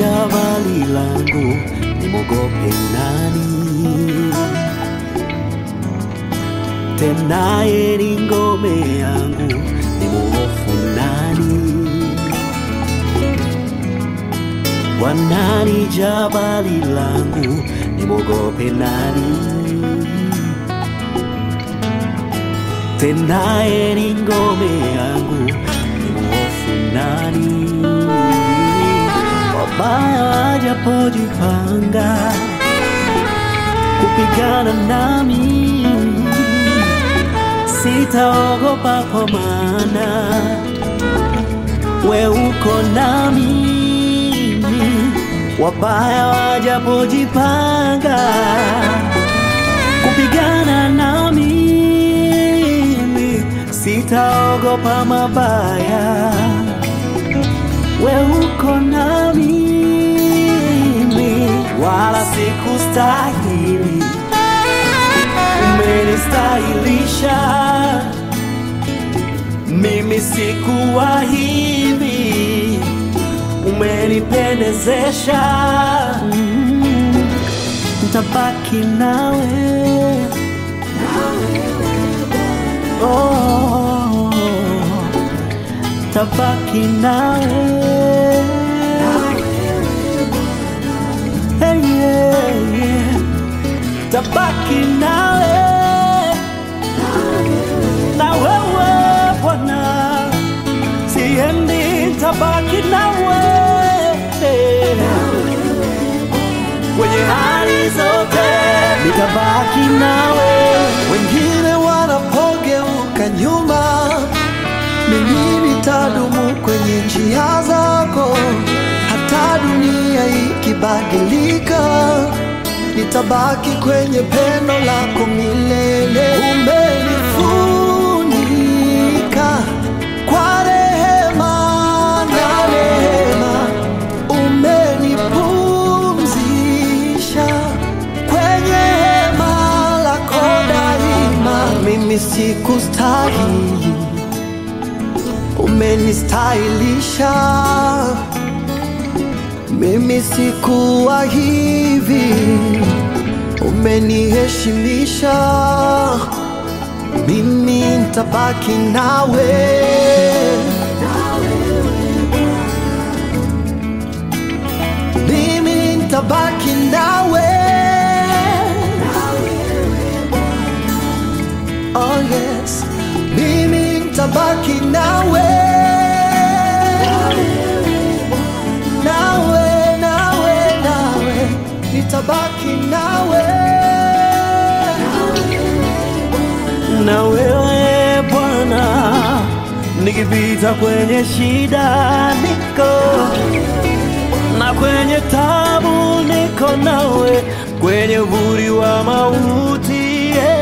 jabali langu, nimwogope nani? Tena yeye ni ngome yangu, nimhofu nani? Bwana ni jabali langu, nimwogope nani? Tena yeye ni ngome yangu, nimhofu nani? Wabaya wajapojipanga kupigana nami, sitaogopa kwa maana we uko nami. Wabaya wajapojipanga kupigana nami, sitaogopa mabaya, we uko nami, wala sikustahili, umenistahilisha mimi sikuwa hivi, umenipendezesha. Mm, Nitabaki nawe oh, tabaki nawe hey, yeah, yeah. tabaki nawe na wewe Bwana, siendi, tabaki nawe kwenye hali zote, nitabaki nawe. Wengine wanapogeuka nyuma, mimi nitadumu kwenye njia zako. Hata dunia ikibadilika, nitabaki kwenye pendo lako milele. Umenifunika kwa rehema na neema, umenipumzisha kwenye hema lako daima. Mimi sikustahili, umenistahilisha. Mimi sikuwa hivi, umeniheshimisha. Mimi nitabaki nawe. Mimi nitabaki nawe. Oh yes, mimi nitabaki nawe. Nawe, nawe, nawe, nitabaki nawe. na wewe Bwana, nikipita kwenye shida niko na kwenye tabu niko nawe, kwenye uvuli wa mauti yeah.